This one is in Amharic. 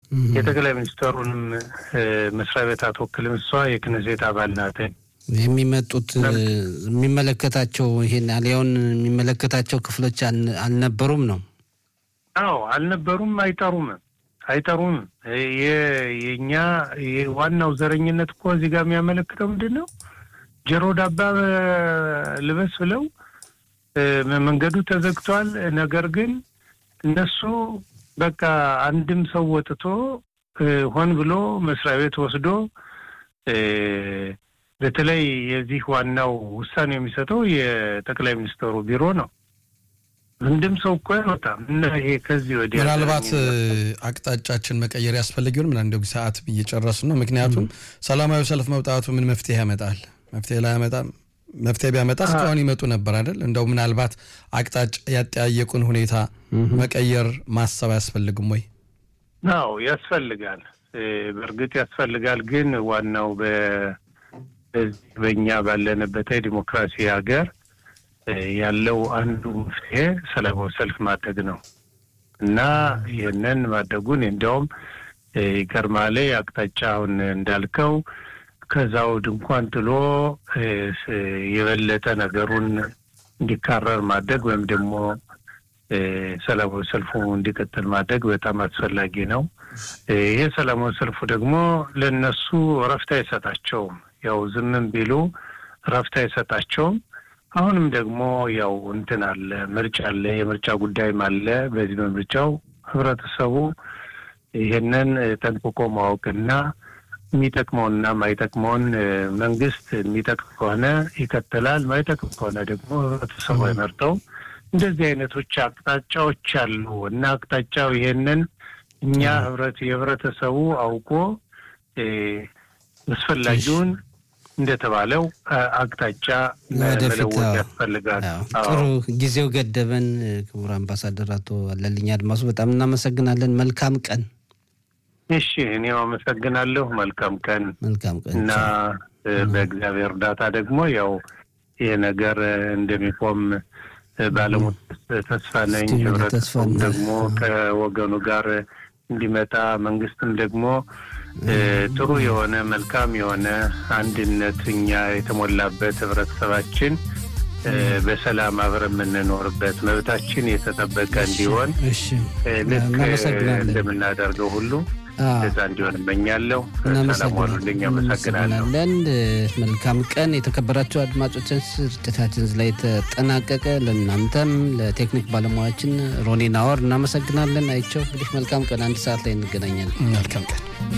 የጠቅላይ ሚኒስትሩንም መስሪያ ቤት አትወክልም። እሷ የክነሴት አባል ናት። የሚመጡት የሚመለከታቸው ይሄን አሊያውን የሚመለከታቸው ክፍሎች አልነበሩም ነው? አዎ አልነበሩም፣ አይጠሩም አይጠሩም። የእኛ ዋናው ዘረኝነት እኮ እዚህ ጋር የሚያመለክተው ምንድን ነው? ጆሮ ዳባ ልበስ ብለው መንገዱ ተዘግቷል። ነገር ግን እነሱ በቃ አንድም ሰው ወጥቶ ሆን ብሎ መስሪያ ቤት ወስዶ በተለይ የዚህ ዋናው ውሳኔ የሚሰጠው የጠቅላይ ሚኒስትሩ ቢሮ ነው። አንድም ሰው እኮ አይወጣም እና ይሄ ከዚህ ወዲያ ምናልባት አቅጣጫችን መቀየር ያስፈልግ ይሆን? ምን እንደው ሰዓት እየጨረሱ ነው። ምክንያቱም ሰላማዊ ሰልፍ መውጣቱ ምን መፍትሄ ያመጣል? መፍትሄ ላይ ያመጣም መፍትሄ ቢያመጣ እስካሁን ይመጡ ነበር አይደል? እንደው ምናልባት አቅጣጫ ያጠያየቁን ሁኔታ መቀየር ማሰብ አያስፈልግም ወይ? አዎ ያስፈልጋል፣ በእርግጥ ያስፈልጋል። ግን ዋናው በእኛ ባለንበት ዲሞክራሲ ሀገር ያለው አንዱ መፍትሄ ሰላማዊ ሰልፍ ማድረግ ነው እና ይህንን ማድረጉን እንዲያውም ይገርማል። አቅጣጫውን እንዳልከው ከዛው ድንኳን ጥሎ የበለጠ ነገሩን እንዲካረር ማድረግ ወይም ደግሞ ሰላማዊ ሰልፉ እንዲቀጥል ማድረግ በጣም አስፈላጊ ነው። ይሄ ሰላማዊ ሰልፉ ደግሞ ለእነሱ እረፍት አይሰጣቸውም። ያው ዝምም ቢሉ እረፍት አይሰጣቸውም። አሁንም ደግሞ ያው እንትን አለ፣ ምርጫ አለ፣ የምርጫ ጉዳይም አለ። በዚህ በምርጫው ህብረተሰቡ ይሄንን ጠንቅቆ ማወቅና የሚጠቅመውንና ማይጠቅመውን መንግስት የሚጠቅም ከሆነ ይከተላል፣ ማይጠቅም ከሆነ ደግሞ ህብረተሰቡ አይመርጠው። እንደዚህ አይነቶች አቅጣጫዎች አሉ እና አቅጣጫው ይሄንን እኛ ህብረት የህብረተሰቡ አውቆ አስፈላጊውን እንደተባለው አቅጣጫ መለወጥ ያስፈልጋል። ጥሩ ጊዜው ገደበን። ክቡር አምባሳደር አቶ አለልኝ አድማሱ በጣም እናመሰግናለን። መልካም ቀን። እሺ፣ እኔም አመሰግናለሁ። መልካም ቀን። መልካም ቀን እና በእግዚአብሔር እርዳታ ደግሞ ያው ይሄ ነገር እንደሚቆም ባለሙሉ ተስፋ ነኝ። ህብረተሰቡም ደግሞ ከወገኑ ጋር እንዲመጣ መንግስትም ደግሞ ጥሩ የሆነ መልካም የሆነ አንድነት እኛ የተሞላበት ህብረተሰባችን በሰላም አብረን የምንኖርበት መብታችን የተጠበቀ እንዲሆን ልክ እንደምናደርገው ሁሉ እዛ እንዲሆን እመኛለሁ። ሰላም ዋሉልኝ። አመሰግናለሁ። መልካም ቀን። የተከበራቸው አድማጮችን ስርጭታችን ላይ ተጠናቀቀ። ለእናንተም ለቴክኒክ ባለሙያችን ሮኒ ናወር እናመሰግናለን። አይቸው እንግዲህ መልካም ቀን። አንድ ሰዓት ላይ እንገናኛለን። መልካም ቀን።